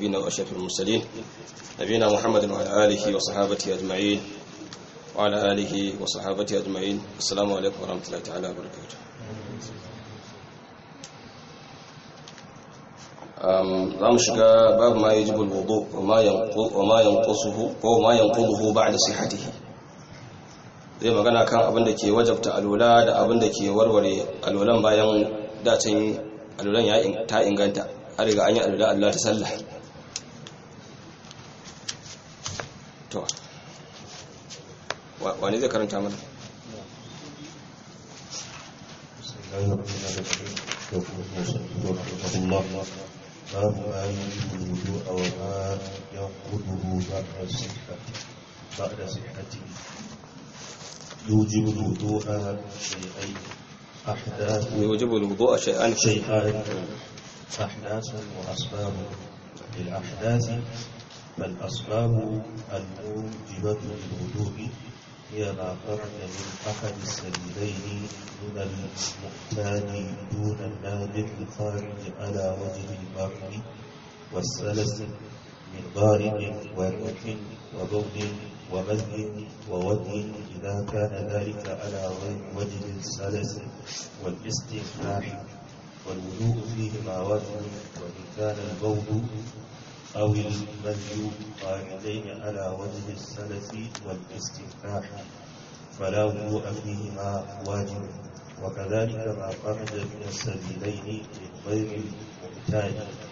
المرسلين وأشرف المرسلين نبينا محمد وعلى آله وصحابته أجمعين وعلى آله وصحابته أجمعين السلام عليكم ورحمة الله تعالى وبركاته za mu shiga babu ma yajibu alwudu wa ma yanqusuhu ko ma yanquduhu ba'da sihhatihi zai magana kan abin da ke wajabta alula da abin da ke warware alulan bayan dacin alulan ya ta inganta har riga an yi alula Allah ta sallah to wani zai karanta mana باب ما يوجب الوضوء وما ينقضه بعد الصحة بعد صحته يوجب الوضوء شيئين أحداث يوجب الوضوء شيئان شيئان أحداث وأسباب للأحداث فالأسباب الموجبة للوضوء هي ما خرج من أحد السبيلين من المؤتان دون النادر الخارج على وجه البر والسلس من ضارب ورق وبول ومذي وودي إذا كان ذلك على وجه السلس والاستنفاح والوضوء فيهما واجب وإن كان البول أو المذي قاعدين على وجه السلس والاستنفاح فلا وضوء فيهما واجب وكذلك ما خرج من السبيلين من غير المعتاد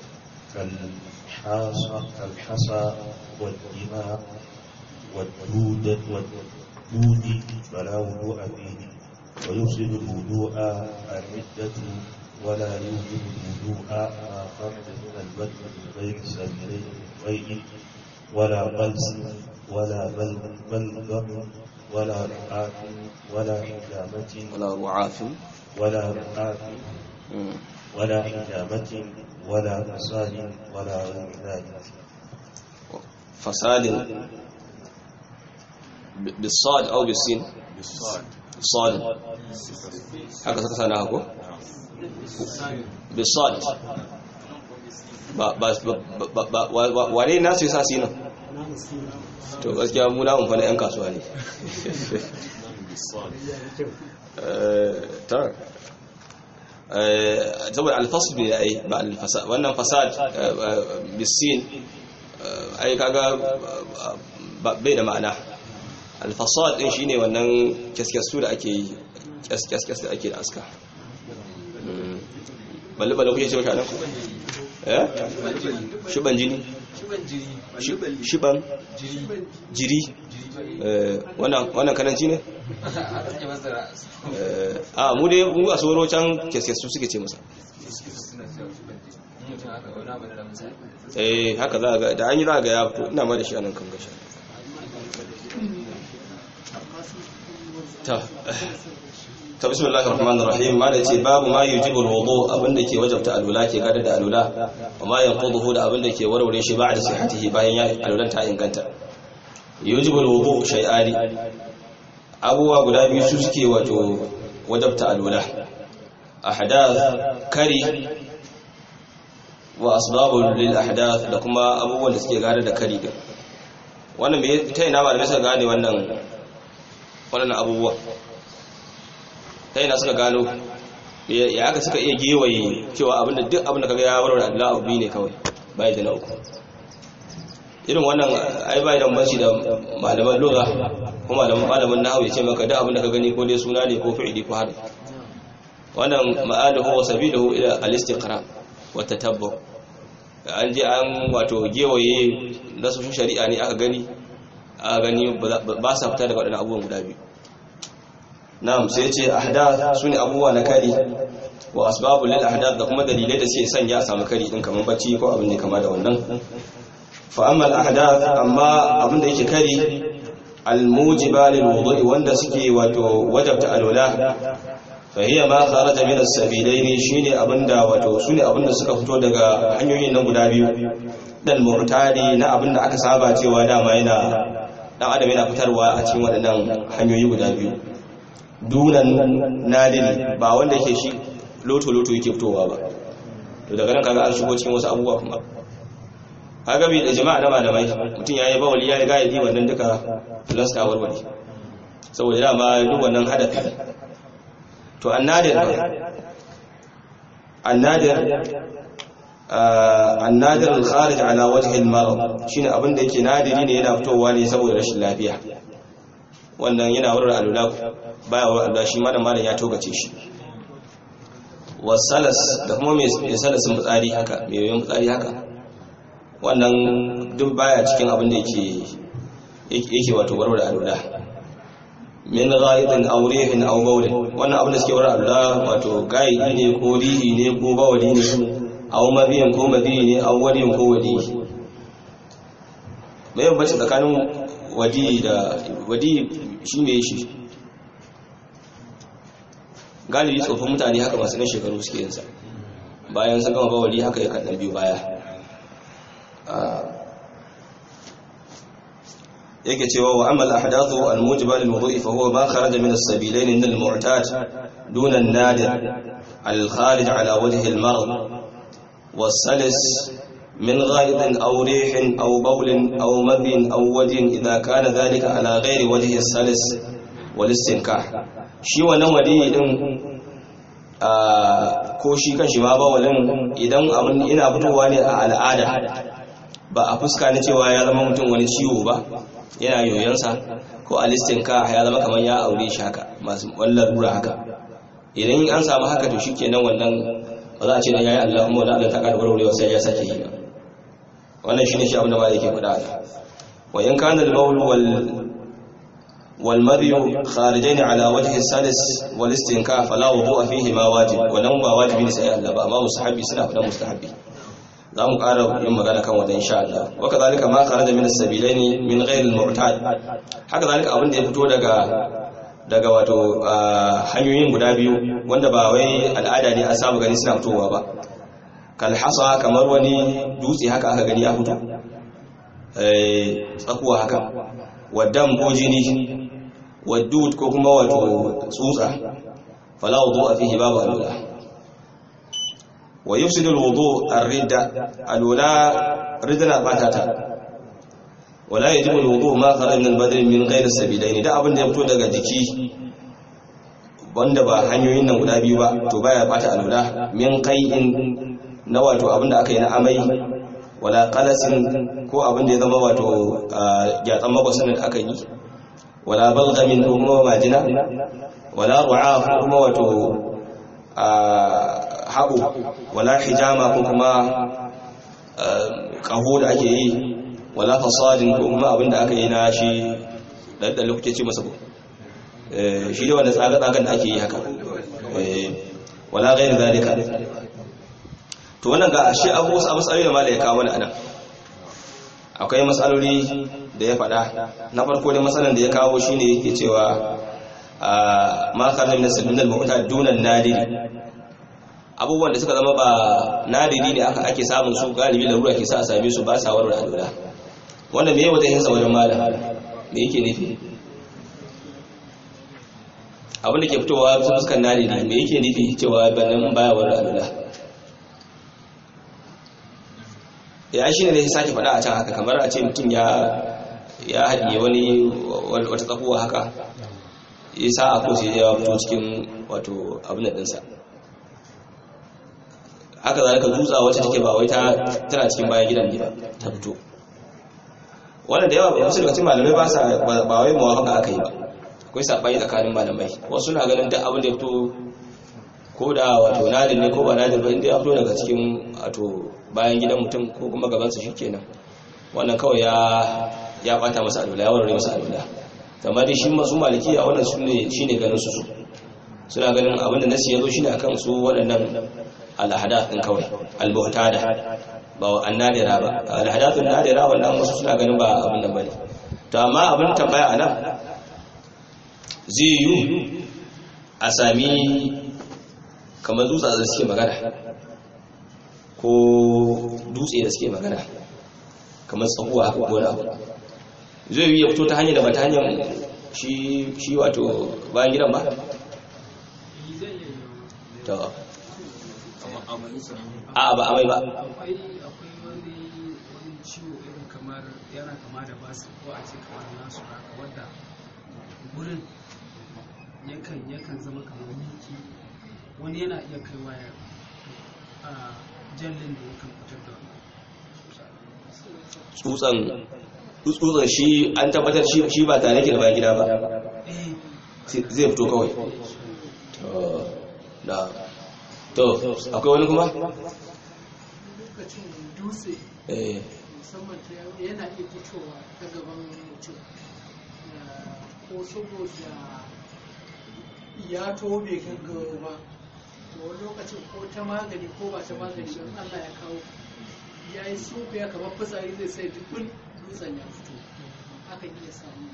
كالحاصى كالحصى والدماء والدود والدود فلا وضوء فيه ويفسد الوضوء الردة ولا يوجب الوضوء ما خرج من البدن من غير سبيلين غير ولا قلس ولا بلغم ولا رعاف ولا حجامة ولا رعاف ولا رعاف ولا حجامة ولا فساد ولا غير ذلك فساد بالصاد أو بالسين بالصاد haka suka sana hako? bisad wane nasu yasa sinan to gaskiya mu na umfana 'yan kasuwa ne ta saboda alfasu ne ai ba alfasad wannan fasad bisin ai kaga bai da ma'ana alfasad din shine wannan kyaskyassu da ake yi kyaskyaskyas da ake da aska balle balle kuke ce maka nan eh shiban jini shiban jiri wannan kananci ne a mu dai mu a tsoro can kyaskyassu suke ce masa eh haka za ga da an yi za ga ya fito ina ma da shi anan kan gashi ta ta bismillahir rahmanir rahim ma da ce babu ma yujibu alwudu abinda ke wajabta alula ke gada da alula wa ma yanquduhu da abinda ke warware shi ba'da sihhatihi bayan ya alulan ta inganta yujibu alwudu shay'ani abuwa guda biyu su suke wato wajabta alula ahdath kari wa asbabul lil ahdath da kuma abubuwan da suke gada da kari din wannan me ta ina malamai suka gane wannan wannan abubuwa ta ina suka gano ya aka suka iya gewaye cewa abinda duk abinda kaga ya warware Allah abu ne kawai bai da na uku irin wannan ai bai da banci da malaman lugha ko malaman malaman nahwu ya ce maka duk abinda ka gani ko dai suna ne ko fi'ili ko harfi wannan ma'aluhu wa sabiluhu ila al-istiqra wa tatabbu an je an wato gewaye nasoshin shari'a ne aka gani aka gani ba sa fita daga waɗannan abubuwan guda biyu na'am sai ce ahdath sune abubuwa na kari wa asbabul lil ahdath da kuma dalilai da suke sanya a samu kari din kaman bacci ko abin da kama da wannan fa amma al ahdath amma abin da yake kari al mujiba lil wudu'i wanda suke wato wajabta alwala fa hiya ma kharaja min as sabilaini shine abinda wato sune abinda suka fito daga hanyoyin nan guda biyu dal mu'tadi na abinda aka saba cewa dama yana dan adam yana fitarwa a cikin waɗannan hanyoyi guda biyu dunan nadiri ba wanda yake shi loto-loto yake fitowa ba to daga nan kaga an shigo cikin wasu abubuwa kuma kaga bi da jama'a na malamai mutum yayi bawali yayi gaidi wannan duka plus ta warware saboda dama duk wannan hadafi to annadir annadir annadir al-kharij ala wajhi al-marad shine abin da yake nadiri ne yana fitowa ne saboda rashin lafiya wannan yana wurin alula baya wurin alula shi malam malam ya togace shi wasalas da kuma mai salasin fitsari haka mai yoyon fitsari haka wannan duk baya cikin abin da yake yake wato warware alula min ghaidin aw rihin aw bawl wannan abin da suke warware alula wato gaidi ne ko rihi ne ko bawli ne aw mabiyan ko mabiyi ne aw wadiyin ko wadi mai bambanci tsakanin wadi da wadi shi ne shi galibi tsofin mutane haka masu nan shekaru suke yinsa bayan sun gama bawali haka ya kaɗan biyu baya yake cewa wa amal ahdathu al-mujiba lil wudu'i fa huwa ma kharaja min as-sabilayn min al-mu'tad duna an-nadir al-kharij ala wajhi al-marad was-salis من غائط أو ريح أو بول أو مذي أو ودي إذا كان ذلك على غير وجه السلس والاستنكاح shi wannan wadi din ko shi kan shi ma bawalin idan abin ina fitowa ne a al'ada ba a fuska na cewa ya zama mutum wani ciwo ba yana yoyonsa ko a listin ka ya zama kamar ya aure shi haka masu wallar rura haka idan an samu haka to shikenan wannan ba za a ce da yayi Allah kuma wanda Allah ta karbar wurewa sai ya sake yi wannan shine shi abin da ba yake faɗa wa in kana al-bawl wal والمذي خارجين على وجه السلس والاستنكاء فلا وضوء فيهما واجب ولن ba wajibi ne sai Allah ba amma mustahabi suna fada mustahabi za mu ƙara yin magana kan wata insha Allah wa kadhalika ma kharaja min as-sabilaini min ghayr al-mu'tad haka zalika abin da ya fito daga daga wato hanyoyin guda biyu wanda ba wai al'ada ne an saba gani suna fitowa ba kal hasa kamar wani dutse haka aka gani ya fito eh tsakuwa haka wadam ko jini wadud ko kuma wato tsutsa fala wudu fihi babu alula wa yufsidu alwudu ar-ridda alula ridna batata wala yajibu alwudu ma kharaja min al-badn min ghayri as-sabilayn da abin da ya fito daga jiki wanda ba hanyoyin nan guda biyu ba to baya bata alula min qai'in na wato abin da aka yi na amai wala qalasin ko abin da ya zama wato gyatsan magwasan da aka yi wala balgamin ko kuma majina wala ru'a ko kuma wato haɓo wala hijama ko kuma ƙaho da ake yi wala fasadin ko kuma abin da aka yi na shi ɗanɗan lokaci ce masa shi da wanda tsaga-tsagan da ake yi haka wala gairin zalika to wannan ga shi abu wasu matsaloli da mala ya kawo mana anan akwai matsaloli da ya faɗa na farko da matsalan da ya kawo shine yake cewa ma kana min sabbin al-mu'ta dunan nadiri abubuwan da suka zama ba nadiri ne aka ake samun su galibi da ruwa ke sa a same su ba sa warware alura wanda me yawa zai hinsa wajen malam me yake nufi abin da ke fitowa fuskan nadiri me yake nufi cewa banan baya warware alura ya shi ne da ya sake faɗa a can haka kamar a ce mutum ya ya haɗiye wani wata tsakuwa haka ya sa a kosi ya fito cikin wato abin ɗinsa haka za ka dutsa wacce take ba wai tana cikin bayan gidan ne ba ta fito wannan da yawa wasu daga cikin malamai ba sa ba wai mawafaka aka yi ba akwai saɓani tsakanin malamai wasu na ganin duk abin da ya fito ko da wato nadin ne ko ba nadin ba inda ya fito daga cikin wato bayan gidan mutum ko kuma gabansa shi kenan wannan kawai ya ya bata masa alwala ya warware masa alwala amma dai shi masu maliki a wannan su ne shine ganin su suna ganin abin da nasi yazo shine akan su waɗannan alhadath din kawai albuhtada ba annadira ba alhadath annadira wannan wasu suna ganin ba abin nan bane to amma abin tambaya anan zai yi a sami kamar dutsa da suke magana ko dutse da suke magana kamar tsakuwa ko wani abu zai yi ya fito ta hanyar da ba ta hanyar shi wato bayan gidan ba? ta a ba amai ba kamar yana kama da basu ko a ce kamar nasu haka wadda gurin yakan yakan zama kamar miki wani yana iya kaiwa ya a jallin da yakan fitar da tsutsan tsutsan shi an tabbatar shi shi ba tare da bayan gida ba eh sai- zai fito kawai to da to akwai wani kuma lokacin dutse eh musamman ta yaro yana iya fitowa ta gaban mutum Ya- ko saboda ya to bai gaggawa ba to wani lokacin ko ta magani ko ba ta magani don Allah ya kawo ya yi sunku ya kamar fitsari zai sai dukkan dutsen ya fito hakan iya samu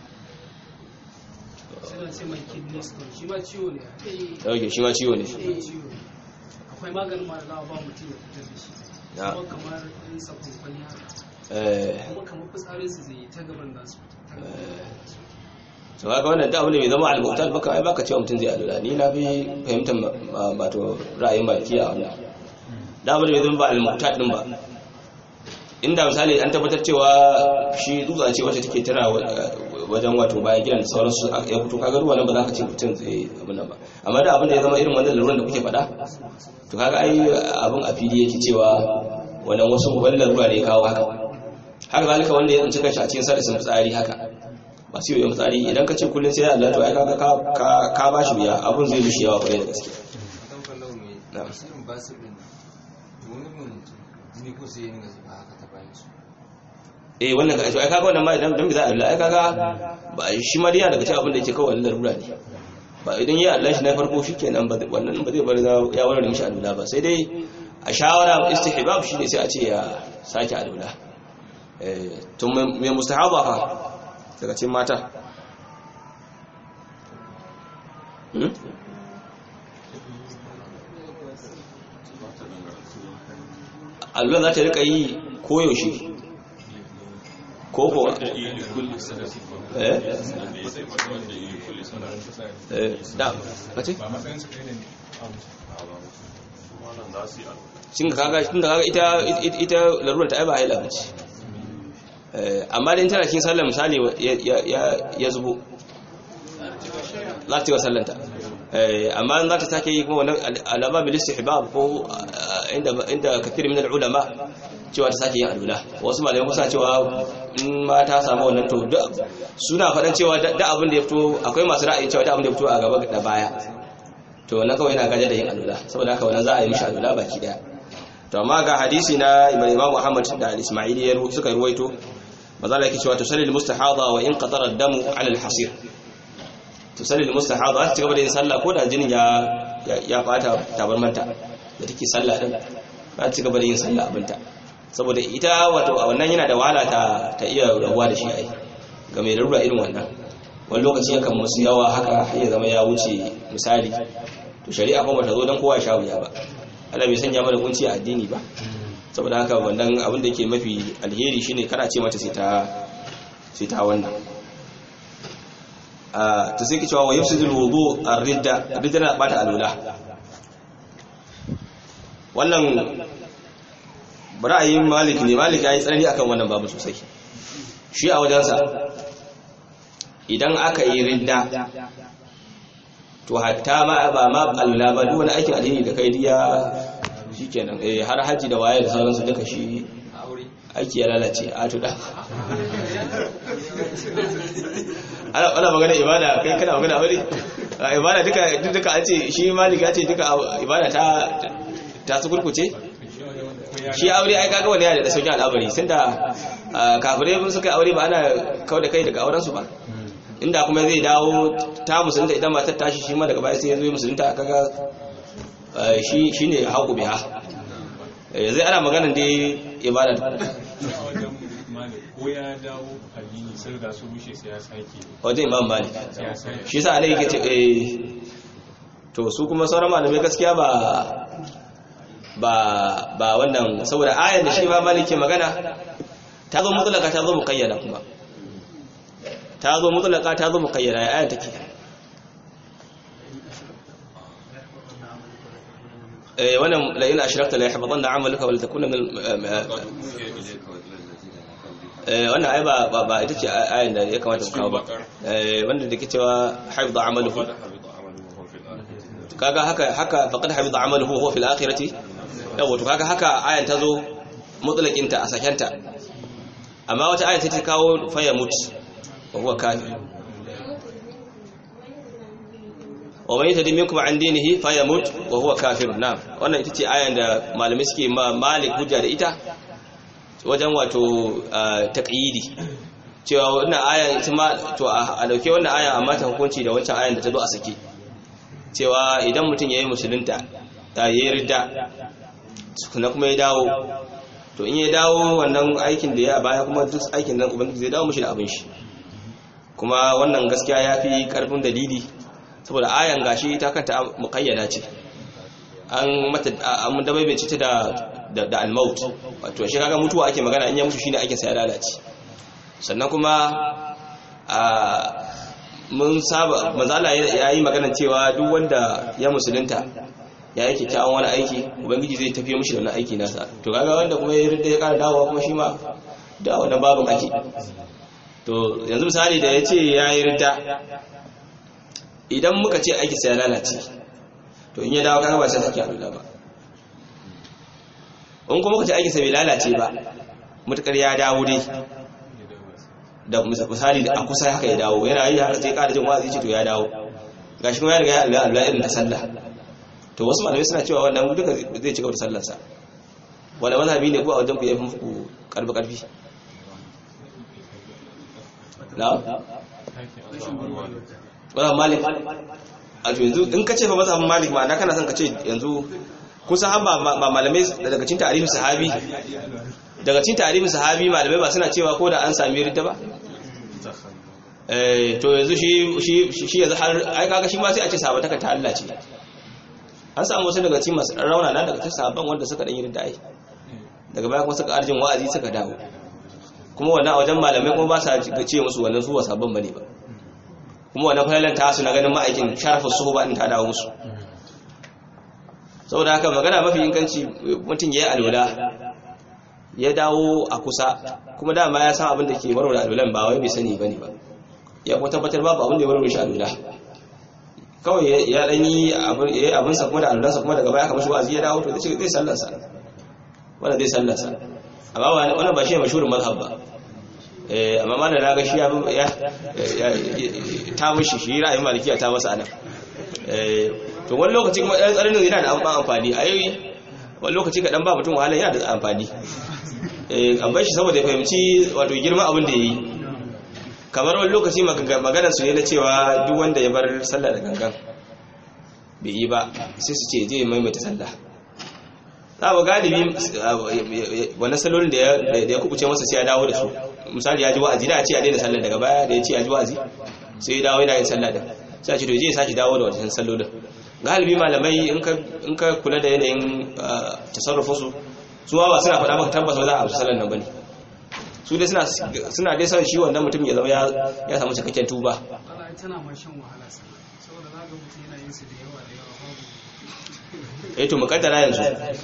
suna ce mai kidney stone shi ma ciwo ne Eh, dauke shi ma ciwo ne eh, ciwo ne akwai maganin ma da za a ba mutum ya fitar da shi Ya. kuma kamar in sabon kwani haka eh kuma kamar fitsarin su zai yi ta gaban nasu ta gaban nasu to kaga wannan da abin da bai zama al-mu'tal baka ai baka cewa mutum zai alula ni na fi fahimtar ma- ma- wato ra'ayin baki a wannan da abin da bai zama ba al-mu'tal din ba inda misali an tabbatar cewa shi dutsa ce wacce take tana wa- wajen wato bayan gidan da sauransu ya fito kaga ruwa nan ba za ka ce mutum zai abin nan ba amma da abin da ya zama irin wannan laluran da kuke faɗa to kaga ai abin a fili yake cewa wannan wasu wani lalura ne ya kawo haka haka zalika wanda ya tsinci kanshi a cikin sarasin fitsari haka masu yoyon fitsari idan ka ce kullum sai ya Allah to ai kaga ka- ka ka ba shi biya abun zai mishi yawa kwarai da gaske don kallon mai Na. tasirin basir din nan wani mun jini ko sai yin zuba haka ta bayan su eh wannan ka ai kaga wannan ma idan dan bi za a Allah ai kaga ba shi ma dai yana daga cikin abin da yake kawai larura ne ba idan ya Allah shi na farko shikenan ba zai- wannan ba zai bar za- ya warware mishi alula ba sai dai a shawara istihbab shine sai a ce ya sake alula eh to me mustahaba fa daga cikin mata hmm? alula za ta rika yi koyaushe ko ko eh eh da kace shin kaga tun da kaga ita ita larurar ta ai ba haila bace eh amma dai tana cikin sallar misali ya ya ya zubo za ta yi wa sallanta eh amma za ta sake yi kuma wannan alama bil istihbab ko ah, inda inda kathir min al ulama cewa ta sake yin alula wasu malamai kusa cewa in ma ta samu wannan to duk suna faɗan cewa da da abin da ya fito akwai masu ra'ayi cewa da abin da ya fito a gaba da baya to wannan kawai yana gaje da yin alula saboda haka wannan za a yi mishi alula baki daya to amma ga hadisi na Imam Muhammad da Al-Ismaili ya ru- suka ruwaito mazala yake cewa tusalli al-mustahada wa in qatara ad-damu 'ala al-hasir tusalli al-mustahada ta cigaba da yin sallah ko da jinin ya ya- ya fata tabarmanta da take sallah din za ta cigaba da yin sallah abinta saboda ita wato a wannan yana da wahala ta ta iya rabuwa da shi ai ga mai larura irin wannan wani lokaci yakan musu yawa haka har ya zama ya wuce misali to shari'a kuma ta zo don kowa ya sha wuya ba Allah bai sanya mana kunci a addini ba saboda haka wannan abin da yake mafi alheri shine kana ce mata sai ta sai ta wannan a to sai ki cewa wa yafsidul wudu ar-ridda ridda na bata alula wannan ra'ayin malik ne malik ya yi tsanani akan wannan babu sosai shi a wajensa idan aka yi ridda to hatta ma ba ma alula ba duk wani aikin alheri da kai diya shikenan eh har haji da waye da sauransu duka shi aure aiki ya lalace a tuda ana ana magana ibada kai kana magana aure A ibada duka duka an ce shi malik ya ce duka ibada ta ta su kurkuce shi aure ai kaga wani yana da sauƙin al'amari tunda kafirai mun suka aure ba ana kawai da kai daga auren su ba inda kuma zai dawo ta musulunta idan matar tashi shi ma daga baya sai ya zo ya musulunta kaga eh, shi shine haƙu biha Eh, zai ana maganan dai ibada ko ya dawo addini sai da su rushe sai ya sake wajen imam malik sai ya sake shi sa ne yake ce eh to su kuma sauran malamai gaskiya ba ba ba wannan saboda ayan da shi ma malik ke magana ta zo mutlaka ta zo muqayyada kuma ta zo mutlaka ta zo muqayyada ya ayan take eh wannan la in ashrakta la yahbatanna amaluka wa la takuna min al- eh wannan ai ba ba- ba ita ce ayan da ya kamata mu kawo ba eh wanda da ke cewa haifza amaluhu kaga haka haka faqad hafiza amaluhu huwa fil akhirati yawa to kaga haka ayan ta zo mutlaqin ta a sakenta amma wata ayan sai ta kawo fa ya mut wa huwa kafir wa man yatadi minkum an dinihi fa yamut wa huwa kafir na'am wannan ita ce ayan da malamai suke ma malik hujja da ita wajen wato ah, taqyidi cewa wannan ayan ita ma to a a dauke wannan ayan amma ta hukunci da wancan ayan da ta zo a sake cewa idan mutum ya yi musulunta ta yi ridda na kuma ya dawo to in ya dawo wannan aikin da ya baya kuma duk aikin nan ubangiji zai dawo mushi da abin shi kuma wannan gaskiya ya fi karfin dalili saboda ayan gashi ta kanta muƙayyada ce an mata an dabaibace ta da da, da al-maut wato shi kaga mutuwa ake magana in ya mutu shine ake sa ya lalace sannan kuma a mun saba mazala ya yi magana cewa duk wanda ya musulunta ya yi kyakkyawan wani aiki ubangiji zai tafiye mushi da wani aiki nasa to kaga wanda kuma ya rinda ya kara dawowa kuma shi ma da wani babin ake to yanzu misali da ya ce ya yi rinda idan muka ce aiki sai ya lalace to in ya dawo kaga ba sai sake alula ba in kuma muka ce aiki sai bai lalace ba mutakar ya dawo dai da misali da a kusa haka ya dawo yana yi haka sai ƙara jin wa'azi ce to ya dawo gashi kuma ya riga ya Allah Allah irin ta sallah to wasu malamai suna cewa wannan duka zai ci gaba da sallarsa wanda mazhabi ne ko a wajen ku yafi muku karfi karfi na wannan malik a to yanzu in ka ce fa mazhabin malik ma na kana son ka ce yanzu kusa har ba ba malamai daga cikin tarihin sahabi daga cikin tarihin sahabi malamai ba suna cewa ko da an sami ridda ba eh to yanzu shi shi shi yanzu har ai kaga shi ma sai a ce sahabata ta Allah ce an samu wasu daga cikin masu rauna nan daga cikin sahabban wanda suka dan yi ridda ai daga baya kuma suka arjin wa'azi suka dawo kuma wannan a wajen malamai kuma ba sa ce musu wannan su wasabban bane ba kuma wannan falalan ta su na ganin ma'aikin sharafin su ba in ta dawo musu saboda haka magana mafi inganci mutum ya yi alwala ya dawo a kusa kuma dama ya san abin da ke warware alwalan ba wai bai sani bane ba ya kuma tabbatar babu abin da ya warware shi alwala kawai ya dan yi abin sa kuma da alwalansa kuma daga baya aka mashi wa'azi ya dawo to zai zai sallarsa wanda zai sallarsa amma wannan ba shi ne mashhurin mazhab ba eh amma ma da naga shi ya ta mishi shi ra'ayin malikiya ta masa anan eh to wani lokaci kuma ɗan tsarin yana da amfani a yi wani lokaci kaɗan ba mutum wahala yana da amfani an bai shi saboda ya fahimci wato girma abin da ya yi kamar wani lokaci maganar su ne na cewa duk wanda ya bar sallah da gangan bai yi ba sai su ce zai maimaita sallah za ba galibi wani salolin da ya kubuce masa sai ya dawo da su misali ya ji wa'azi da a ce a daina sallah daga baya da ya ce ya ji wa'azi sai ya dawo yana yin sallah da sai a ce to je ya sake dawo da wajen sallolin galibi malamai in ka kula da yanayin tasarrufinsu su ba suna faɗa maka tabbas ba za a amsa sallar nan bane su dai suna dai son shi wannan mutum ya zama ya samu cikakken tuba Allah tana ma shan wahala sana saboda za ga mutum yana yin su da yawa da yawa babu eh to mukaddara yanzu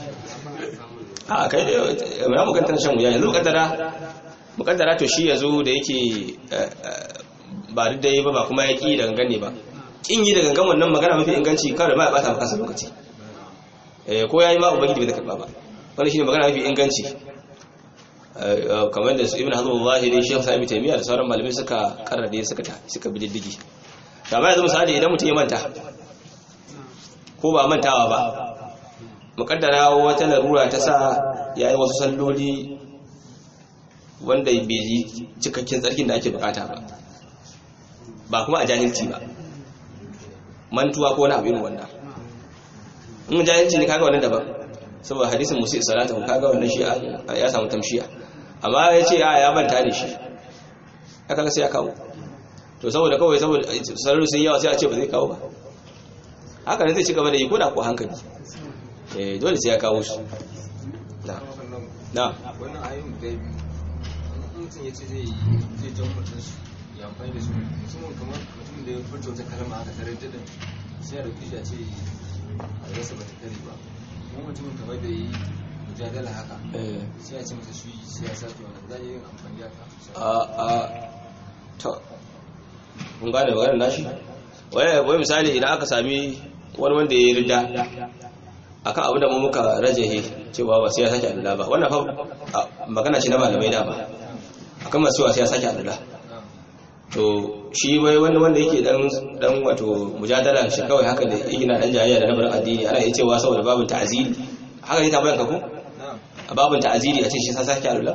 a kai da ya mukaddara shan wuya yanzu mukaddara mukaddara to shi yazo da yake ba duk da yi ba ba kuma ya ki da gangane ba kin yi da gangan wannan magana mafi inganci kawai ba ya bata maka lokaci eh ko yayi ma ubangiji bai karba ba wannan shine magana mafi inganci kamar da ibn hazm al-zahiri shaykh sa'ib taymiya da sauran malamai suka karrade suka ta suka bi diddigi da ba yanzu misali idan mutum ya manta ko ba mantawa ba mukaddara wata larura ta sa yayi wasu salloli wanda bai yi cikakken tsarkin da ake bukata ba ba kuma a jahilci ba mantuwa ko wani abin wannan in jahilci ne kaga wannan daban saboda hadisin musu salatu kaga wannan shi ya samu tamshiya amma ya ce ya manta ne shi aka ga sai ya kawo to saboda kawai saboda sarari sun yawa sai a ce ba zai kawo ba haka ne zai ci gaba da yi ko da ko hankali eh dole sai ya kawo su na na wannan ayyun da biyu mutum ya ce zai zai jan mutum su ya amfani da su musamman kamar mutum da ya furta wata kalma haka tare da sai a dauki shi a ce a rasa ba ta kare ba kuma mutumin kamar da yi mujadala haka eh sai a ce masa shi sai ya sake wannan za a yi amfani da haka a a to mun gane maganar nashi wai wai misali idan aka sami wani wanda ya yi rida akan abu da mu muka rajahe cewa ba sai ya sake alula ba wannan fa a- magana ce na malamai da ba akan masu cewa sai ya sake alula to shi wai wanda wanda yake dan dan wato mujadala shi kawai haka da yake na dan jayayya da nabarin addini ana iya cewa saboda babin ta'ziri haka ne tambayan ka ko na'am a babin ta'aziri a ce shi sa sake alula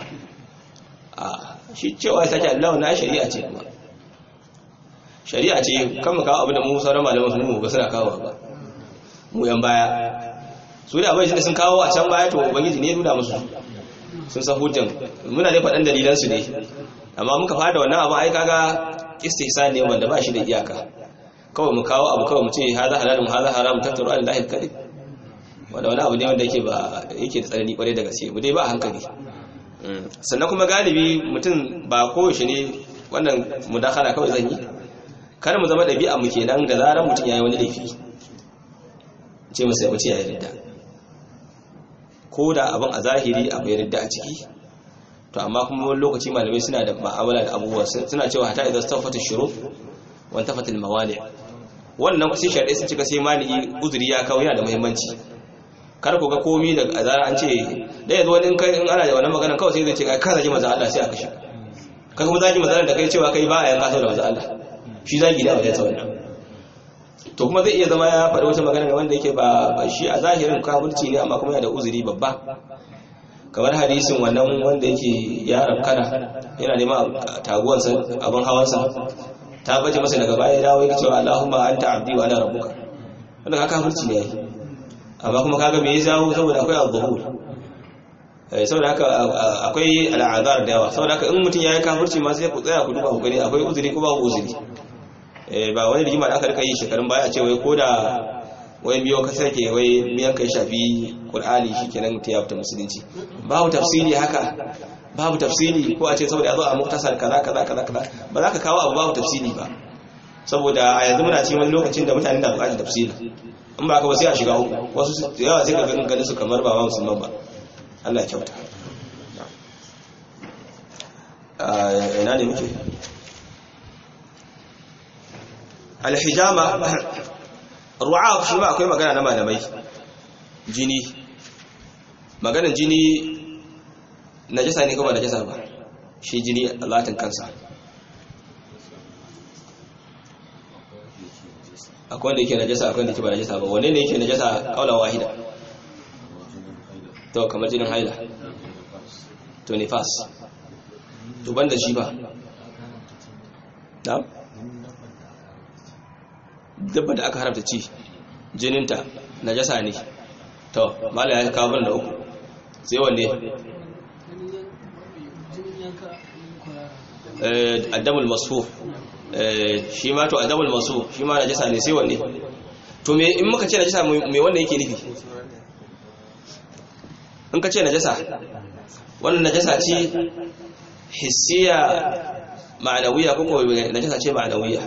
a shi cewa ya sake alula wannan shari'a ce kuma shari'a ce kan mu kawo abu da mu sauran malaman su mu ba suna kawo ba mu yan baya su da abin da sun kawo a can baya to ubangiji ne ya nuna musu sun san hujjan muna dai faɗan dalilan su ne amma muka fada wannan abu ai kaga istihsan ne wanda ba shi da iyaka kawai mu kawo abu kawai mu ce haza halalun haza haram tattaru alallahi kadib wanda wani abu ne wanda yake ba yake da tsanani kwarai da gaske mu dai ba a hankali Mm. sannan kuma galibi mutum ba koyaushe ne wannan mudakala kawai zan yi kar mu zama ɗabi'a mu kenan da zarar mutum ya yi wani laifi ce masa ya mutu ya yi ridda ko da abin a zahiri akwai ridda a ciki to amma kuma wani lokaci malamai suna da ma'amala da abubuwa suna cewa hata idan stafata shuru wani tafatil mawani wannan sai shari'a sun cika sai mani uzuri ya kawo yana da muhimmanci kar ku ga komi da azara an ce da yanzu wani in kai in ana da wannan magana kawai sai zai ce kai ka zagi manzo Allah sai aka shi ka kuma zagi manzo da kai cewa kai ba a yanka sau da manzo Allah shi zagi da wajen wannan to kuma zai iya zama ya faɗi wata magana wanda yake ba ba shi a zahirin kafirci ne amma kuma yana da uzuri babba kamar hadisin wannan wanda yake ya rabkana yana neman taguwansa abin hawansa ta bace masa daga baya ya dawo yake cewa Allahumma anta abdi wa ana rabbuka wannan kafirci ne yayi amma kuma kaga me ya jawo saboda akwai al-zuhur eh saboda haka akwai al'azar da yawa saboda haka in mutum yayi kafirci ma sai ku tsaya ku duba ku gani akwai uzuri ko ba uzuri eh ba wani rigima da aka rika yi shekarun baya a ce wai koda wai biyo ka sake wai miyan kai shafi qur'ani shikenan ta yafta musulunci babu tafsiri haka babu tafsiri ko a ce saboda yazo a muktasar kaza kaza kaza kaza ba za ka kawo abu babu tafsiri ba saboda a yanzu muna cikin wani lokacin da mutane da bukatar tafsiri in ba ka ba sai a shiga uku wasu da yawa sai ka ganin ganin su kamar ba ma musulman ba Allah ya kyauta a ina ne muke alhijama ru'a shi ba akwai magana na malamai jini maganan jini najasa ne kuma najasa ba shi jini latin kansa akwai wanda yake najasa akwai wanda yake ba najasa ba wanne ne yake najasa kaula wahida to kamar jinin haila to nifas to banda shi ba na'am dabba da aka haramta ci jininta najasa ne to mala ya kawo da uku sai wanne eh addamul masfuf shi ma to adabul masu shi ma najasa ne sai wanne to me in muka ce najasa me wannan yake nufi in ka ce najasa wannan najasa ce hissiya ma'anawiya ko ko najasa ce ma'anawiya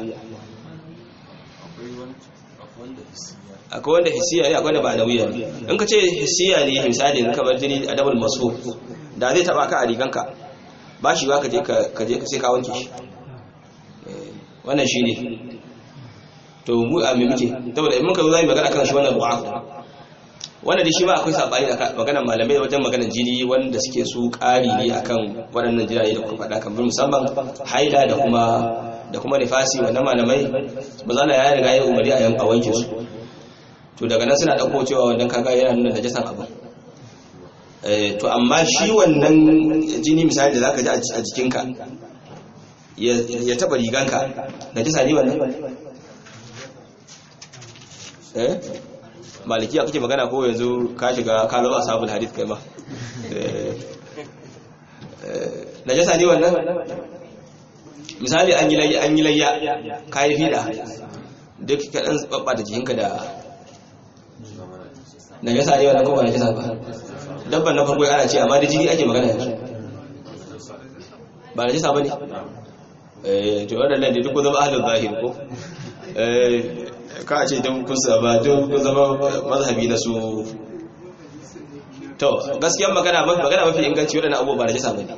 akwai wanda hissiya ne akwai wanda ma'anawiya ne in ka ce hissiya ne misali in kamar jini adabul masu da zai taba ka a riganka ba shi ba ka je ka je sai ka wanke shi wannan shi ne to mu a mai muke saboda in muka zo zai magana kan shi wannan ru'a wannan da shi ba akwai sabani da maganar malamai wajen maganar jini wanda suke su ƙari ne akan waɗannan jiraye da kuka faɗa kamar musamman haila da kuma da kuma nifasi wannan malamai ba za ya riga ya umari a yan a wanke su to daga nan suna ɗauko cewa wannan kaga yana nuna najasan abu to amma shi wannan jini misali da zaka ji a jikinka ya taba riganka da jisa ne wannan eh malikiya kake magana ko yanzu ka shiga ka zama ashabul hadith kai ma na jisa ne wannan misali an yi layya an yi layya kai fida duk ka dan babba da jikinka da na jisa ne wannan ko ba na jisa ba dabban na farko ana ce amma da jini ake magana yanzu ba na jisa bane to waɗannan da duk zama ahalin zahir ko ka ce don kusa ba don kun zama mazhabi na su to gaskiyar magana magana mafi inganci waɗannan abubuwa ba da jisa bane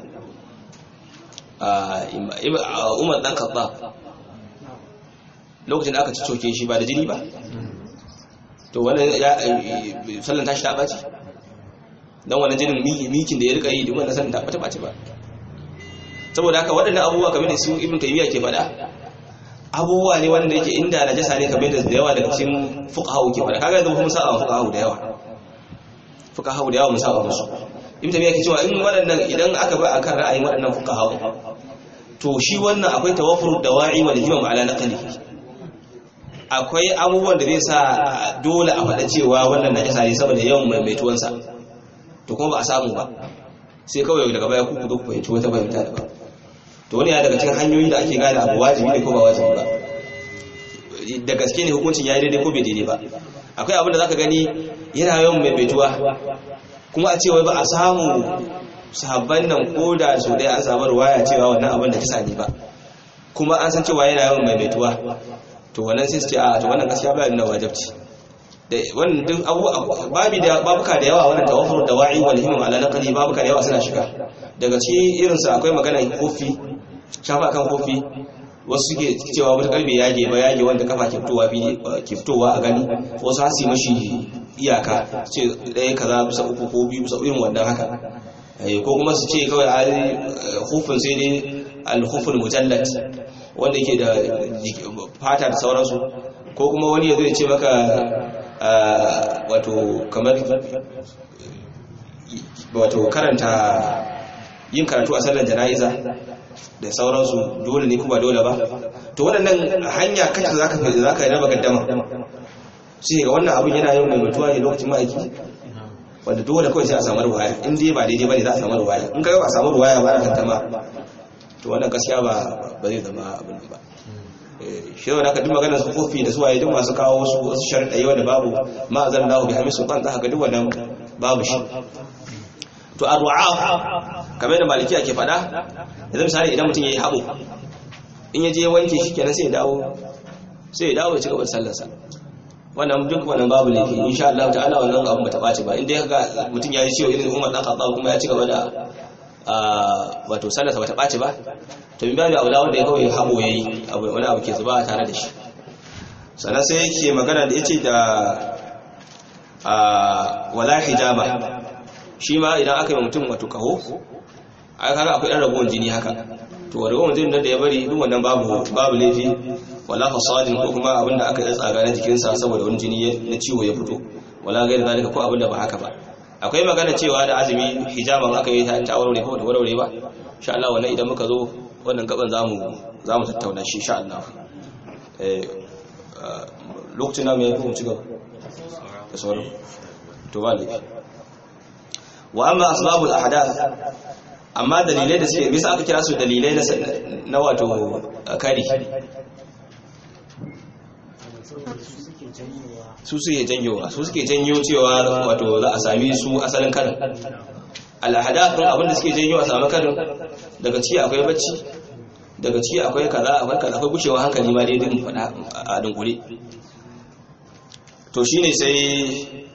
umar dan kaɓa lokacin da aka coke shi ba da jini ba to wannan ya sallan tashi ta ɓaci don wannan jinin mikin da ya rika yi duk wannan sallan ta ɓata ɓaci ba saboda haka waɗannan abubuwa kamar da su ibn taymiya ke faɗa abubuwa ne wanda yake inda najasa ne kamar da yawa daga cikin fuqaha ke faɗa kaga yanzu mun saba fuqaha da yawa fuqaha da yawa mun saba musu ibn taymiya ke cewa in waɗannan idan aka ba akan ra'ayin waɗannan fuqaha to shi wannan akwai tawaffur dawa'i wal himam ala naqli akwai abubuwan da zai sa dole a faɗa cewa wannan najasa ne saboda yawan maimaituwansa to kuma ba a samu ba sai kawai daga baya ku ku fahimci wata fahimta da ba to wani ya daga cikin hanyoyi da ake gane abu wajibi ne ko ba wajibi ba da gaske ne hukuncin ya yi daidai ko bai daidai ba akwai abin da zaka gani yana yawan maimaituwa kuma a cewa ba a samu sahabban nan ko da su dai an samu ruwaya cewa wannan abin da kisa ne ba kuma an san cewa yana yawan maimaituwa to wannan sai su ce a to wannan gaskiya ba nuna wajibci da wannan duk abu babi da babuka da yawa wannan tawaffur da wa'i wal himam ala naqli babuka da yawa suna shiga daga ci irin su akwai magana kofi shafa kan kofi wasu suke cewa wata karbe yage ba yage wanda kafa ke fitowa fi ke fitowa a gani wasu har su mashi iyaka ce ɗaya kaza bisa uku ko biyu bisa irin wannan haka ko kuma su ce kawai a hufin sai dai al-huful mujallad wanda yake da fata da sauransu ko kuma wani ya zai ce maka wato kamar wato karanta yin karatu a sallar jana'iza da sauransu dole ne kuma dole ba to waɗannan hanya kacce za ka za ka raba gaddama sai ga wannan abin yana yin maimaituwa ne lokacin ma'aiki wanda dole kawai sai a samu ruwaya in dai ba daidai ba ne za a samu ruwaya in ka ba a samu ruwaya ba a tantama to wannan gaskiya ba ba zai zama abin ba shi yau da aka duk maganar su kofi da suwaye duk masu kawo wasu wasu sharaɗa wanda babu ma zan dawo bi hamisu kan za ka duk wannan babu shi to a ru'a kamar da malikiya ke faɗa yanzu misali idan mutum ya yi haɓo in ya je wanke shi kenan sai ya dawo sai ya dawo ya ci gaba da sallarsa wannan duk wannan babu laifi insha Allah ta'ala wannan abu bata ɓaci ba in dai ga mutum ya yi ciwo irin Umar dan Khattab kuma ya ci gaba da wato sallarsa bata ɓaci ba to bin babu aula wanda ya kawai habo yayi abu wani abu ke zuba tare da shi sannan sai yake magana da yace da wala hijama shi ma idan aka yi mutum wato kaho ai kaga akwai ɗan ragowar jini haka to ragowar jini da ya bari duk wannan babu babu laifi wala fasadin ko kuma abin da aka yi tsaga na jikinsa saboda wani jini na ciwo ya fito wala gairi zalika ko abin da ba haka ba akwai magana cewa da azumi hijaban aka yi ta warware ko da warware ba insha Allah wannan idan muka zo wannan gaban zamu zamu tattauna shi insha Allah eh lokacin da mai kuma ci gaba da sauran to ba laifi wa amma asbabul ahdath amma dalilai da suke bisa aka kira su dalilai na wato kari su suke janyowa su suke janyo cewa wato za a sami su asalin karin al'adathun abinda suke janyo a sami karin daga ci akwai bacci daga ci akwai kaza akwai kaza akwai gushewa hankali ma dai din faɗa a dunkule to shine sai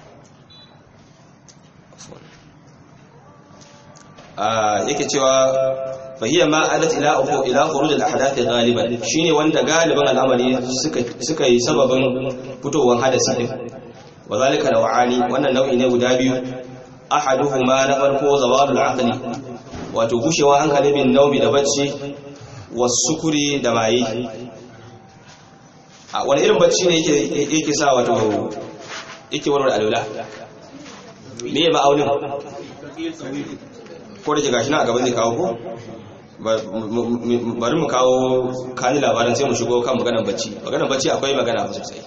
yake cewa fahiyya ma adat ila uku ila khuruj al ahdath ghaliban shine wanda galiban al'amari suka suka yi sababin fitowar hadasi din wazalika naw'ani wannan nau'i ne guda biyu ahaduhuma na farko zawalul aqli wato gushewa hankali bin naubi da bacci wasukuri da maye a wani irin bacci ne yake yake sa wato yake warware alula me ya ma'aunin ko da ke gashi na a gaban zai kawo ko bari mu kawo kani labarin sai mu shigo kan maganar bacci maganar bacci akwai magana sosai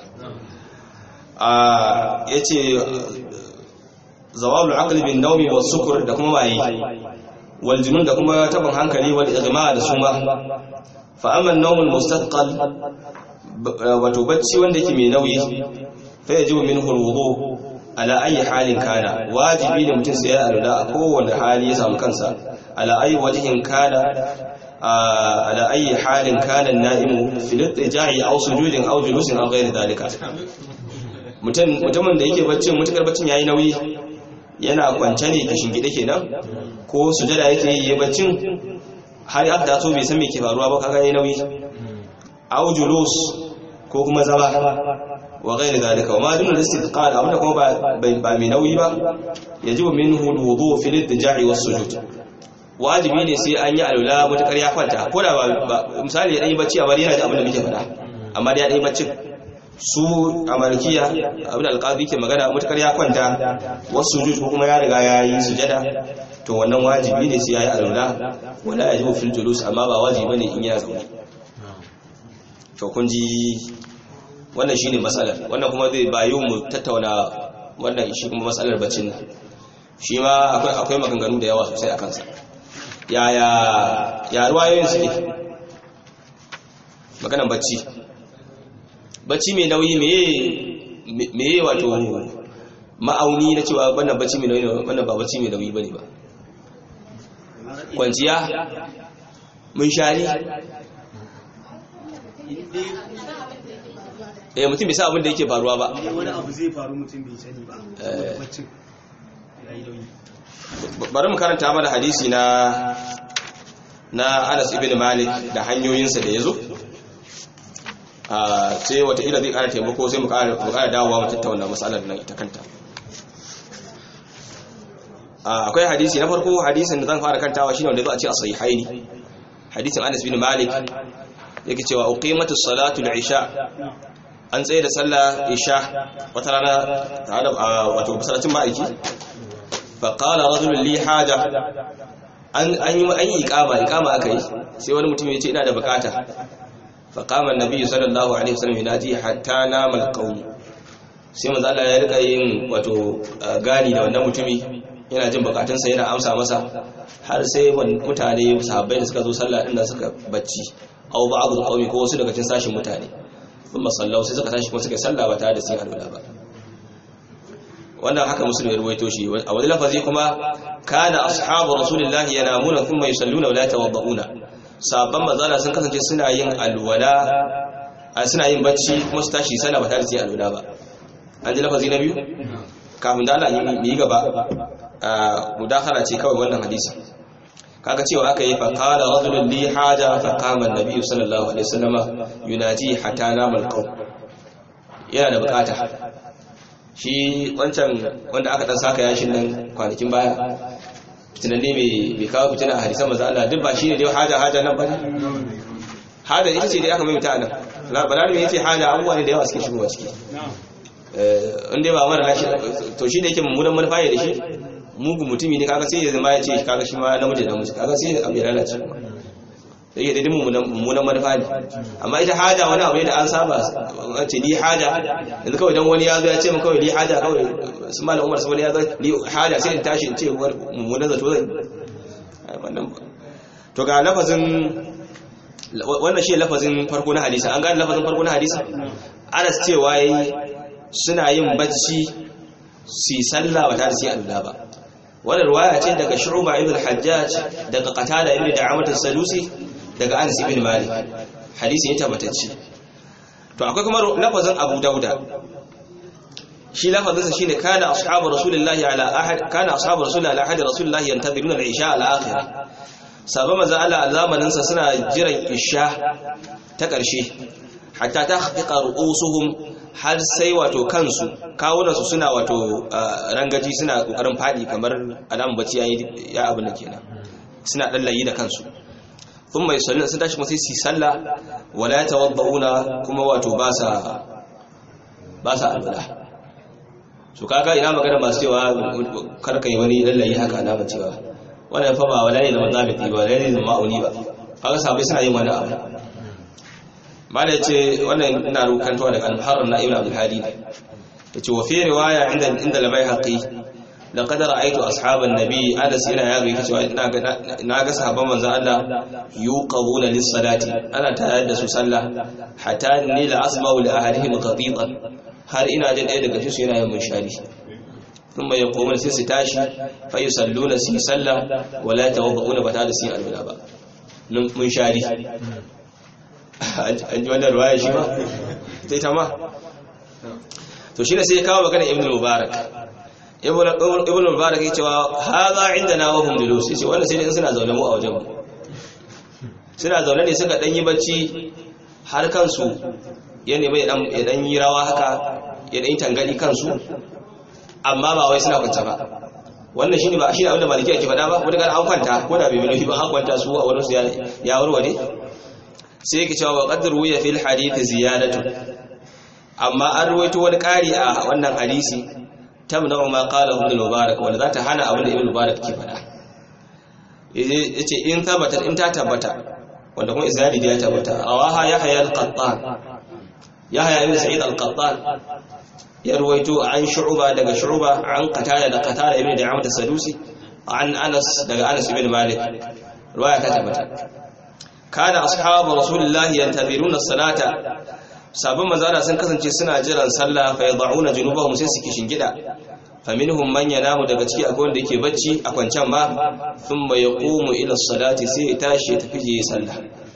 a yace zawalul aqli bin nawmi was sukur da kuma waye wal junun da kuma tabin hankali wal igma da suma fa amma an-nawmul mustaqal wato bacci wanda yake mai nauyi fa yajibu minhu al-wudu ala ayi halin kana wajibi ne mutum sai ya alula a kowane hali ya samu kansa ala ayi wajihin kana ala ayi halin kana na'imu fil ittija'i aw sujudin aw julusin aw ghairi dalika mutum mutumin da yake baccin mutukar baccin yayi nauyi yana kwance ne ka shingide kenan ko sujada yake yi baccin har ya da so bai san me ke faruwa ba kaga yayi nauyi aw julus ko kuma zama wa ghayr zalika wa ma dun al-istiqal amma kuma ba ba mai nauyi ba yajibu minhu al-wudu fi al-idja'i was-sujud wajibi ne sai an yi alula mutakar ya kwanta ko da ba misali ya dai bacci a bari yana da abin da muke faɗa amma da ya dai baccin su a malikiya abin da alƙadi ke magana mutakar ya kwanta wasu sujud ko kuma ya riga ya yi sujada to wannan wajibi ne sai ya yi alula wala ya jibu fil julus amma ba wajibi ne in yana zaune to kun ji wannan shine matsalar wannan kuma zai bayu mu tattauna wannan shi kuma matsalar baccin nan shi ma akwai akwai maganganu da yawa sosai a kansa yaya ya ruwayoyin suke maganan bacci bacci mai nauyi meye wato ma'auni na cewa wannan bacci mai nauyi wannan ba bacci mai nauyi bane ba kwanciya mun shari eh mutum bai sa abin da yake faruwa ba wani abu zai faru mutum bai sani ba Eh. baccin ya yi nauyi bari mu karanta mana hadisi na na Anas ibn Malik da hanyoyinsa da yazo a sai wata ila zai kara taimako sai mu kara mu kara dawowa mu tattauna matsalar nan ita kanta Ah, akwai hadisi na farko hadisin da zan fara kantawa shine wanda zo a ce a sahihaini hadisin Anas ibn Malik yake cewa uqimatu salatu al-isha an tsaye da sallah isha wata rana tare da ah, wato masallacin ma'aiki faƙala rajulun li haja an yi an yi iqama iqama aka yi sai wani mutum ya ce ina da bukata faqama annabi sallallahu alaihi wasallam yanaji hatta nama alqawm sai manzo Allah ya rika yin wato gani da wannan mutumi yana jin bukatunsa yana amsa masa har sai wani mutane sahabbai da suka zo sallah din da suka bacci aw ba'd alqawmi ko wasu daga cikin sashin mutane kuma sallau sai suka tashi kuma suka yi sallah ba tare da sun alwala ba wannan haka musulmi ya ruwaito shi a wani lafazi kuma kana ashabu rasulillahi yanamuna thumma yusalluna wa la tawadda'una sabban mazala sun kasance suna yin alwala a suna yin bacci kuma su tashi sallah ba tare da su yi alwala ba an ji lafazi na biyu kafin da Allah yi yi gaba a mudakhala ce kawai wannan hadisi kaga cewa aka yi fa qala rajulun li haja fa qama an-nabi sallallahu alaihi wasallama yunaji hatta namal qaum yana da bukata shi wancan wanda aka dan saka yashin nan kwanakin baya fitinan ne mai kawo fitina a hadisan maza Allah duk ba shi ne dai haja haja nan bane haja ita ce dai aka maimaita nan balarabe ya ce haja abubuwa ne da yawa suke shigowa ciki in dai ba mara lashi to shi da yake mummunan manufa ne da shi mugu mutumi ne kaga sai ya zama ya ce kaga shi ma namiji da namiji kaga sai abu ya lalace da yake daidai mummunan manufa ne amma ita haja wani abu ne da an saba an ce ni haja yanzu kawai dan wani ya zo ya ce min kawai ni haja kawai su malam umar saboda ya zo ni haja sai in tashi in ce mummunan zato zai wannan to ga lafazin wannan shi lafazin farko na hadisi an gane lafazin farko na hadisi anas cewa yayi suna yin bacci su yi sallah ba tare da su yi alula ba wannan ruwaya ce daga shu'ba ibn hajjaj daga qatada ibn da'amat as-salusi daga anas ibn malik hadisi ya tabbatacce to akwai kuma lafazin abu dauda shi lafazin sa shine kana ashabu rasulillahi ala ahad kana ashabu rasulillahi ala ahad rasulillahi yantaziruna al-isha ala akhir sabon manzo Allah a zamanin sa suna jiran isha ta ƙarshe hatta ta haƙiƙa ru'usuhum har sai wato kansu kawunansu suna wato rangaji suna ƙoƙarin faɗi kamar alamun bacci ya abin da kenan suna ɗallayi da kansu sun mai sallin sun tashi kuma sai su salla wala ya tawadda'una kuma wato ba sa ba sa albala su kaga ina magana masu cewa karka yi wani lallayi haka na cewa wannan fa ba wala ne zama zabiti ba wala ne zama ma'auni ba kaga sabai suna yin wani abu mala yace wannan ina rukantawa daga al-muharrar na ibn abdul hadi yace wa fi riwaya inda inda al-baihaqi laqad ra'aytu ashaban nabi anas yana ya ga cewa ina ga na ga sahabban manzo Allah yuqabuna lis-salati ana tayar da su sallah hatta ni la asma'u li ahadihim qatitan har ina jin ɗaya daga su yana yin munshari ثم يقومون sai su tashi fa yusalluna su sallah wala tawadduna bata da su alwala ba mun shari an ji wannan ruwaya shi ba ta ita ma to shi ne sai ya kawo magana ibn mubarak ibn mubarak ya cewa haza indana wa hum julus yace wannan sai dai suna zaune mu a wajen mu suna zaune ne suka dan yi bacci har kansu ya nemi ya dan yi rawa haka ya dan yi tangali kansu amma ba wai suna kwanta ba wannan shine ba shine abin da maliki yake faɗa ba ko daga an kwanta ko da bai bi ba an kwanta su a wurin su ya warware sai yake cewa wa qadru ya fil hadith ziyadatu amma an ruwaito wani ƙari a wannan hadisi tamna ma qala ibn mubarak wanda za ta hana abin da ibn mubarak ke faɗa yace in tabbata in ta tabbata wanda kuma izali ya tabbata awaha yahya al-qattan yahya ibn sa'id al-qattan ya ruwaito an shu'ba daga shu'ba an qatada da qatada ibn da'amat as-sadusi an anas daga anas ibn malik riwaya ta tabbata kana ashabu rasulullahi yantaziruna as-salata sabon manzara sun kasance suna jiran sallah fa yad'una junubahum sai su kishin gida faminhum man yanamu daga ciki akwai wanda yake bacci a kwancan ma thumma yaqumu ila as-salati sai ya tashi ya tafi je sallah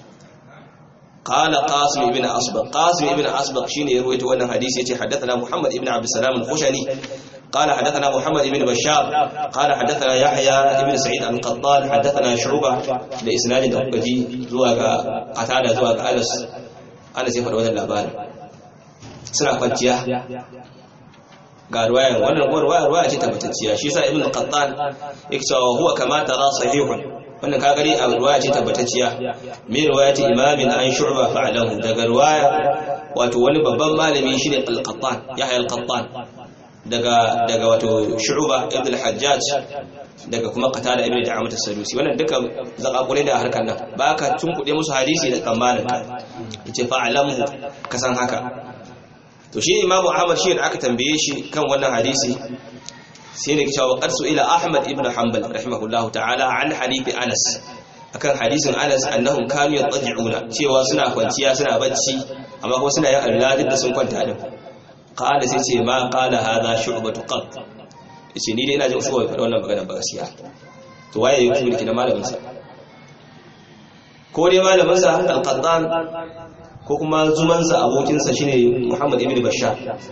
قال قاسم ابن أصبغ قاسم ابن أصبغ شين يروي وانا حديث يتي حدثنا محمد ابن عبد السلام الخشني قال حدثنا محمد ابن بشار قال حدثنا يحيى ابن سعيد القطان حدثنا شعبة لإسناد دقجي زواج قتادة زواج أنس أنس يفعل وذا اللابان سنة قنتيا ga ruwayan wannan ruwaya ruwaya ce tabbatacciya shi yasa ibn qattan yake cewa huwa kama tara sahihun wannan ka gari a ruwaya ce tabbatacciya me ruwayati imamin an shu'ba fa'alahu daga ruwaya wato wani babban malami shine al-qattan yahya al-qattan daga daga wato shu'ba ibn al-hajjaj daga kuma qatada ibn da'amat as-sadusi wannan duka zakakure da harkar nan baka tunkuɗe musu hadisi da tsammanin ka yace fa'alahu kasan haka to shi imamu ahmad shi da aka tambaye shi kan wannan hadisi sai ne cewa qad ila ahmad ibn hanbal rahimahullahu ta'ala an hadisi anas akan hadisin anas annahum kanu yadji'una cewa suna kwanciya suna bacci amma kuma suna yin alladin da sun kwanta din qala sai ce ma qala hadha shu'batu qad yace ni dai ina jin usuwa faɗa wannan magana ba gaskiya to waye yake mulki na malamin sa ko dai malamin sa al-qattan ko kuma zumansa abokinsa shine Muhammad ibn Bashar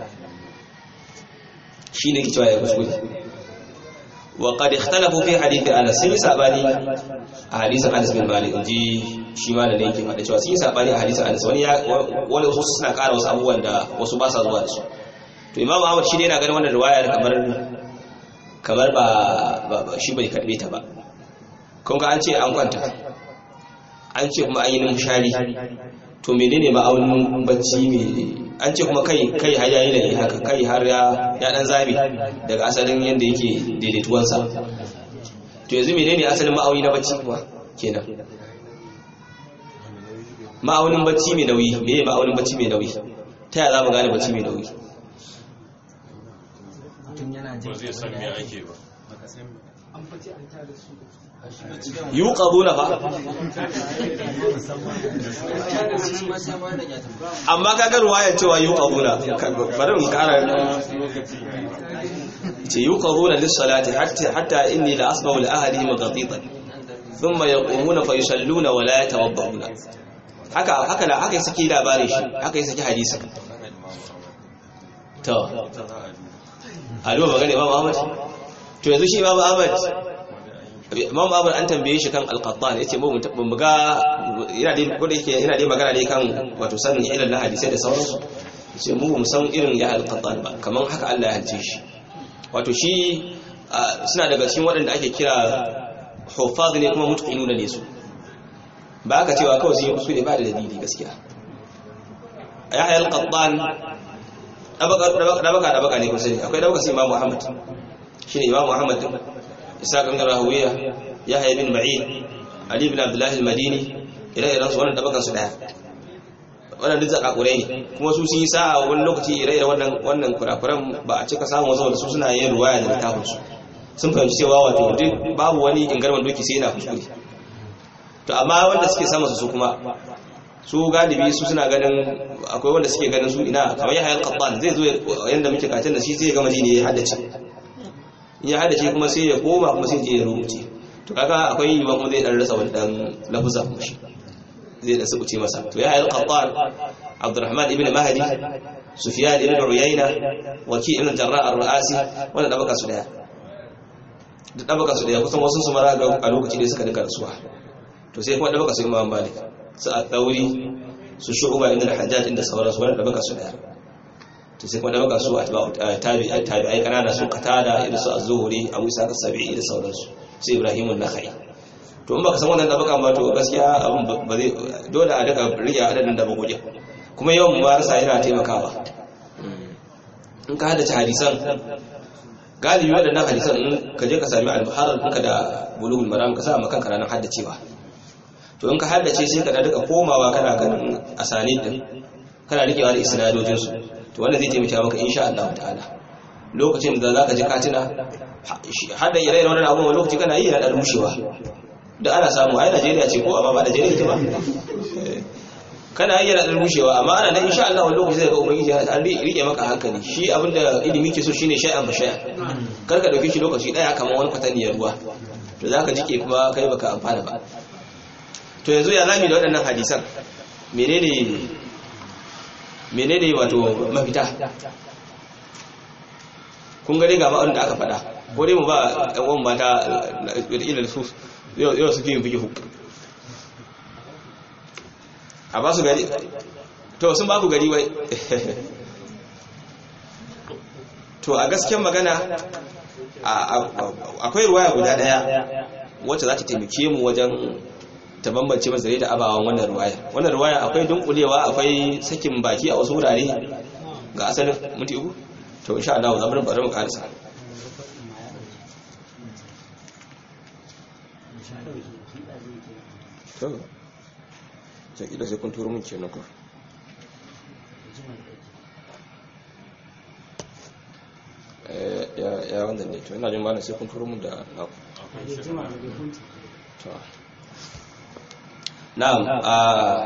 shine ke cewa ya kuskure wa qad ikhtalafu fi hadith Anas sun yi sabani a hadisin Anas bin Malik inji shi ma da ne yake faɗa cewa sun yi sabani a hadisin Anas wani ya wani wasu suna ƙara wasu abubuwan da wasu ba sa zuwa da su to Imam Ahmad shi ne yana ganin wannan riwayar kamar kamar ba shi bai karbe ta ba kun ga an ce an kwanta an ce kuma an yi numshari to menene ma'aunin bacci mai an ce kuma kai kai har yayi layi haka kai har ya ya dan zabi daga asalin yanda yake daidaituwansa to yanzu menene asalin ma'auni na bacci kuma kenan ma'aunin bacci mai nauyi meye ma'aunin bacci mai nauyi ta yaya za mu gane bacci mai nauyi ba zai san me ake ba an fice an tada su yuqaduna fa amma kaga ruwaya cewa yuqaduna bari in kara ce yuqaduna lis-salati hatta hatta inni la asma'u li ahlihim ghatitan thumma yaqumuna fa yusalluna wa la yatawadduna haka haka la haka saki labarin shi haka saki hadisi to Alo magana Imam Ahmad to yanzu shi Imam Ahmad imam abu an tambaye shi kan al-qattan yace mu mu ga yana dai ko da yake yana dai magana ne kan wato sanin ilal na hadisi da sauransu yace mu mu san irin ya al-qattan ba kaman haka Allah ya halice shi wato shi suna daga cikin waɗanda ake kira huffaz ne kuma mutqinuna ne su ba ka cewa kawai sun yi kuskure ba da dalili gaskiya yahya al-qattan dabaka dabaka dabaka ne kusa akwai dabaka sai imam muhammad shine imam muhammad isaac ibn rahawiya yahya ibn ma'in ali ibn abdullah al-madini ire-iren su wannan dabakan su daya wannan duk zakakurai ne kuma su sun yi sa'a wani lokaci ire-iren wannan wannan kurakuran ba a cika samun wasu su suna yin ruwaya da littafin su sun fahimci cewa wato duk babu wani ingarman doki sai yana kuskure to amma wanda suke samun su kuma su galibi su suna ganin akwai wanda suke ganin su ina kamar yahya al-qattan zai zo yanda muke katin da shi zai ga madina ya haddace in ya hada shi kuma sai ya koma kuma sai je ya rubuce to kaga akwai yiwuwa kuma zai dan rasa wani dan lafuza kuma shi zai da subuce masa to ya yi qattan abdurrahman ibn mahdi sufyan ibn uyayna waki ibn jarrah ar-ra'asi wannan da baka su daya da da baka su daya kusan wasu su mara ga a lokaci da suka dinka rasuwa to sai kuma da baka su imam malik su a dauri su shu'ba ibn al-hajjaj inda sauransu wannan da baka su daya to sai kuma da baka su a tabi'ai tabi'ai kanana su qatada irin su az-zuhri abu isa as-sabi'i da sauransu sai ibrahim an-nakhai to in baka san wannan da baka ba to gaskiya abin ba zai dole a daga rike adadin da baguje kuma yawan mubarasa yana taimakawa in ka haddace hadisan galibi waɗannan hadisan in ka je ka sami al-muharrar ɗinka da bulugul maram ka sa maka ranar haddacewa to in ka haddace sai ka da duka komawa kana ganin asanid din kana rikewa da isnadojin su to wannan zai taimaka maka insha Allah ta'ala lokacin da zaka ji katina hada ire-iren wannan abubuwan lokaci kana yi yana da rushewa da ana samu ai Najeriya ce ko amma ba Najeriya ce ba kana yi yana da rushewa amma ana nan insha Allah wani lokaci zai ga ubangiji an rike maka hankali shi abinda ilimi ke so shine shay'an ba shay'an kar ka dauke shi lokaci daya kamar wani kwataniyar ruwa to zaka jike kuma kai baka amfana ba to yanzu ya zami da waɗannan hadisan menene menene wato mafita kun gare ga ma'aunin da aka faɗa ko dai mu ba ɗan uwan mata ilil su yau suke yin fikihu a ba su gari to sun ba ku gari wai to a gasken magana akwai ruwaya guda daya wacce za ta taimake mu wajen ta bambance mazare da abawan wannan ruwaya wannan ruwaya akwai dunkulewa akwai sakin baki a wasu wurare ga asalin mutu uku to insha Allah za mu bari mu karisa to sai kila sai kun turo mun kenan ko ya wanda ne to ina jin malam sai kun turo mun da na to na'am a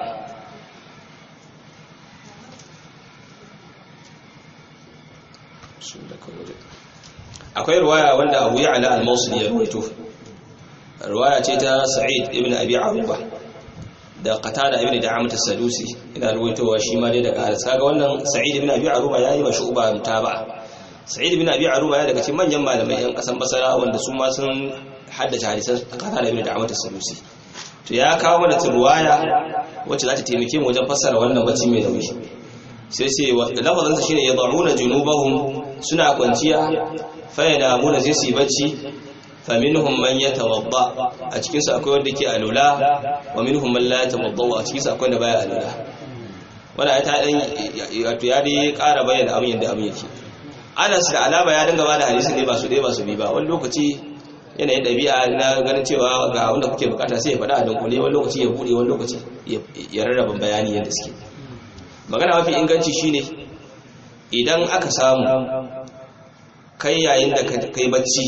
akwai ruwaya wanda Abu Ya'la al-Mawsili ya ruwaito ruwaya ce ta Sa'id ibn Abi Aruba da Qatada ibn Da'amat as-Sadusi ina ruwaitowa shi ma dai daga Anas kaga wannan Sa'id ibn Abi Aruba yayi wa shu'ba mutaba Sa'id ibn Abi Aruba ya daga cikin manyan malamai yan kasan Basra wanda su ma sun haddace hadisan Qatada ibn Da'amat as-Sadusi to ya kawo mana ruwaya wacce za ta taimake mu wajen fassara wannan bacci mai nauyi sai sai lafazin sa shine yad'una junubahum suna kwanciya fa yanamuna sai su bacci fa minhum man yatawadda a cikin su akwai wanda ke alula wa minhum man la yatawadda a cikin su akwai wanda baya alula wanda ai ta dan wato ya dai ƙara bayyana abin yadda abin yake Anas da alama ya dinga bada hadisi ne ba su dai ba su bi ba wani lokaci yanayin ɗabi'a na ganin cewa ga wanda kuke bukata sai ya faɗa a dunkule wani lokaci ya buɗe wani lokaci ya rarraba bayani yadda suke magana mafi inganci shine idan aka samu kai yayin da kai bacci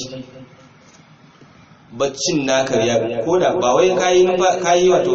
baccin naka ya koda ba wai kayi kayi wato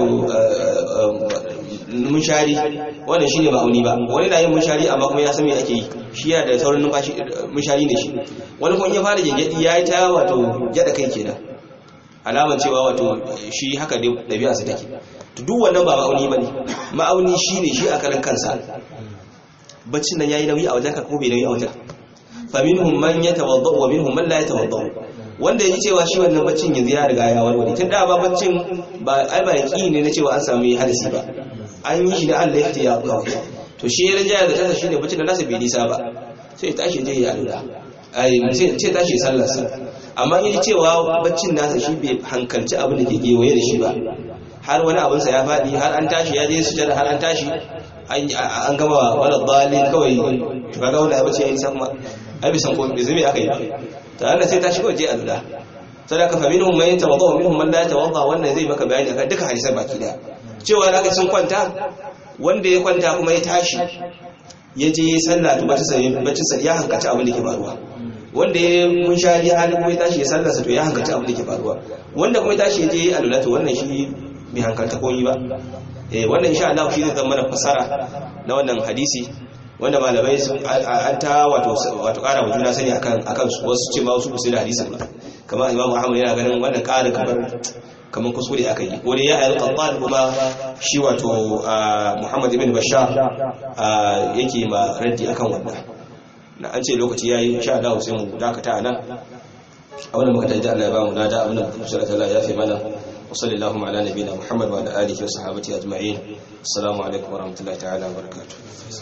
munshari wannan shine ma'auni ba wani na yin munshari amma kuma ya san me ake yi shi yana da saurin numfashi munshari ne shi wani kuma ya fara gengedi ya yi ta wato gyada kai kenan alamar cewa wato shi haka dai ɗabi'a su take to duk wannan ba ma'auni bane ma'auni shine shi a karan kansa baccin nan yayi nauyi a wajen ka ko bai nauyi a wajen fa minhum man yatawadda wa minhum man la yatawadda wanda yaji cewa shi wannan baccin yanzu ya riga ya warware tun da ba baccin ba ai ba yaki ne na cewa an samu hadisi ba an yi shi da Allah ya ya kawai to shi ya rinjaya da tasa shine baccin da nasa bai nisa ba sai ya tashi je ya alura ai sai ce tashi sallar sa amma yaji cewa baccin nasa shi bai hankalci abin da ke gewaye da shi ba har wani abin sa ya faɗi har an tashi ya je sujada har an tashi an gama wala dalil kawai to kaga wanda ya bace ya nisa kuma ai bisan ko bai zame aka yi ta Allah sai tashi kawai je alura sadaka fa minhum man yatawadda wa minhum man la yatawadda wannan zai maka bayani akan duka hadisan baki daya cewa da sun kwanta wanda ya kwanta kuma ya tashi ya je sallah to bacci sai bacci sai ya hankaci abin da ke faruwa wanda ya mun shari halin kuma ya tashi ya sallarsa to ya hankaci abin da ke faruwa wanda kuma ya tashi ya je alula to wannan shi bai hankalta koyi ba eh wannan insha Allah shi zai zama fasara na wannan hadisi wanda malamai an ta wato wato ƙara wa juna sani akan akan su wasu ce ma wasu ba su da hadisin ba kamar Imam Muhammad yana ganin wannan ƙarin kamar kamar kuskure aka yi wani ya ayyar qattan kuma shi wato Muhammad ibn Bashar yake ma raddi akan wannan na an ce lokaci yayi insha Allah sai mu dakata anan abin da muka taji Allah ya ba mu lada abin da muka shirya Allah ya fi mana wa sallallahu ala nabiyina Muhammad wa ala alihi wa sahbihi ajma'in assalamu alaikum wa rahmatullahi ta'ala wa barakatuh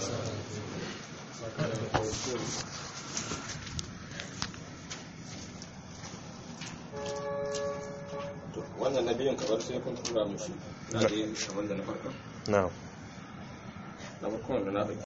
wannan nabiyin kabar sai kun tura mushi na da kamar da na farko na'am na farko da na